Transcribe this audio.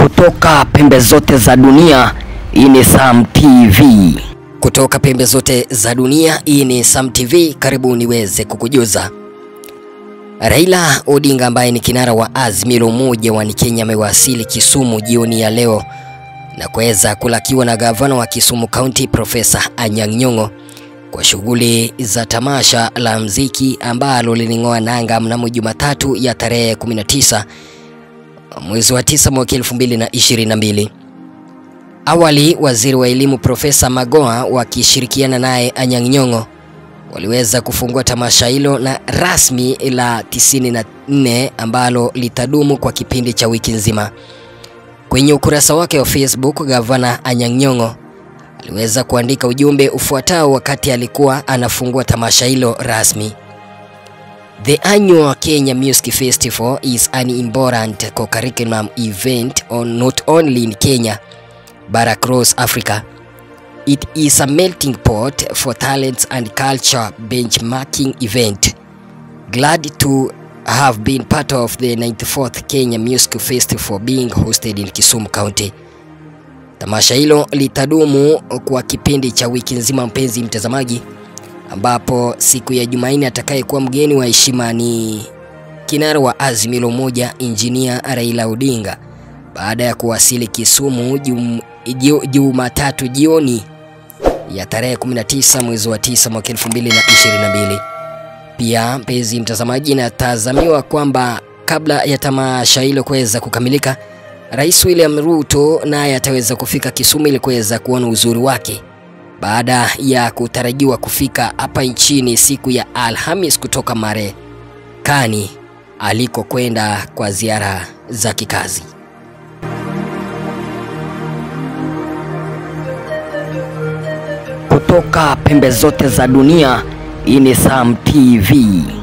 Kutoka pembe zote za dunia, hii ni Sam TV. Kutoka pembe zote za dunia, hii ni Sam TV. Karibu niweze kukujuza. Raila Odinga ambaye ni kinara wa Azimio la Umoja wa Kenya amewasili Kisumu jioni ya leo na kuweza kulakiwa na gavana wa Kisumu County Profesa Anyang' Nyong'o kwa shughuli za tamasha la mziki ambalo liling'oa nanga mnamo Jumatatu ya tarehe 19 mwezi wa 9 mwaka 2022. Awali waziri wa elimu Profesa Magoha wakishirikiana naye Anyang' Nyong'o waliweza kufungua tamasha hilo na rasmi la 94 ambalo litadumu kwa kipindi cha wiki nzima. Kwenye ukurasa wake wa Facebook, gavana Anyang' Nyong'o aliweza kuandika ujumbe ufuatao wakati alikuwa anafungua tamasha hilo rasmi. The annual Kenya Music Festival is an important co-curriculum event on not only in Kenya but across Africa. It is a melting pot for talents and culture benchmarking event. Glad to have been part of the 94th Kenya Music Festival being hosted in Kisumu County. Tamasha hilo litadumu kwa kipindi cha wiki nzima, mpenzi mtazamaji, ambapo siku ya Jumanne atakayekuwa mgeni wa heshima ni kinara wa Azimio la Umoja Injinia Raila Odinga baada ya kuwasili Kisumu jum, Jumatatu jioni ya tarehe 19 mwezi wa 9 mwaka 2022. Pia mpenzi mtazamaji, inatazamiwa kwamba kabla ya tamasha hilo kuweza kukamilika, Rais William Ruto naye ataweza kufika Kisumu ili kuweza kuona uzuri wake baada ya kutarajiwa kufika hapa nchini siku ya Alhamis kutoka Marekani alikokwenda kwa ziara za kikazi. Kutoka pembe zote za dunia, hii ni Sam TV.